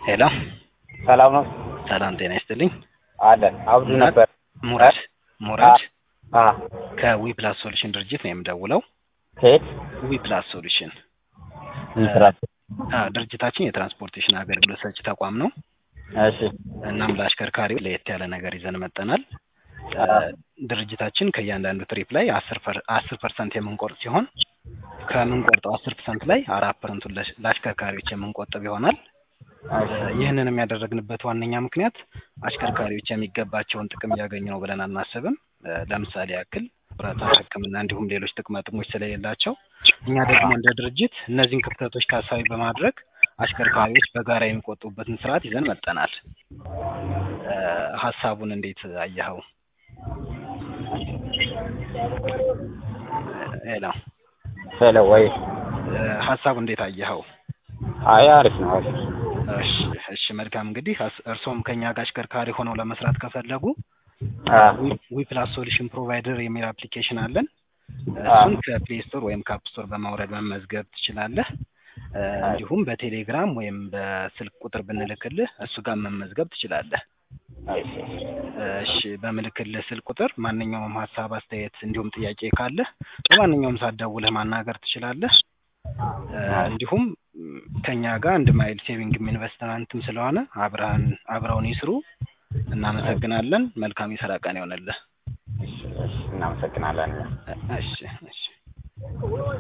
ሄሎ ሰላም ነው ሰላም ጤና ይስጥልኝ። አለን አብዱ ነበር። ሙራድ ሙራድ አ ከዊ ፕላስ ሶሉሽን ድርጅት ነው የምደውለው። ከየት ዊ ፕላስ ሶሉሽን ምስራት? አ ድርጅታችን የትራንስፖርቴሽን አገልግሎት ሰጪ ተቋም ነው። እሺ እናም ለአሽከርካሪው ለየት ያለ ነገር ይዘን መጠናል። አ ድርጅታችን ከእያንዳንዱ ትሪፕ ላይ አስር አስር ፐርሰንት የምንቆርጥ ሲሆን ከምንቆርጠው አስር ፐርሰንት ላይ አራት ፐርሰንቱን ለሽ- ለአሽከርካሪዎች የምንቆጥብ ይሆናል። እሺ ይህንንም ያደረግንበት ዋነኛ ምክንያት አሽከርካሪዎች የሚገባቸውን ጥቅም እያገኙ ነው ብለን አናስብም። እ ለምሳሌ ያክል ብረታ ሕክምና እንዲሁም ሌሎች ጥቅማ ጥቅሞች ስለሌላቸው እኛ ደግሞ እንደ ድርጅት እነዚህን ክፍተቶች ታሳቢ በማድረግ አሽከርካሪዎች በጋራ የሚቆጥቡበትን ስርዓት ይዘን መጠናል። እ ሀሳቡን እንዴት አየኸው? ሄሎ ሄሎ ወይ እ ሀሳቡን እንዴት አየኸው? አይ አሪፍ ነው አሪፍ እሺ እሺ መልካም እንግዲህ አስ- እርስዎም ከኛ ጋር አሽከርካሪ ሆነው ለመስራት ከፈለጉ አ ዊ ፕላስ ሶሉሽን ፕሮቫይደር የሚል አፕሊኬሽን አለን። አ እሱን ከፕሌይ ስቶር ወይም ከአፕ ስቶር በማውረድ መመዝገብ ትችላለህ። እ እንዲሁም በቴሌግራም ወይም በስልክ ቁጥር ብንልክልህ እሱ ጋር መመዝገብ ትችላለህ። እሺ እሺ በምልክልህ ስልክ ቁጥር ማንኛውም ሀሳብ፣ አስተያየት እንዲሁም ጥያቄ ካለህ በማንኛውም ሰዓት ደውለህ ማናገር ትችላለህ። እ እንዲሁም ም፣ ከኛ ጋር አንድ ማይል ሴቪንግም ኢንቨስትመንትም ስለሆነ አብረን አብረውን ይስሩ። እናመሰግናለን። መልካም የስራ ቀን ይሆንልህ። እሺ እሺ እናመሰግናለን። እሺ እሺ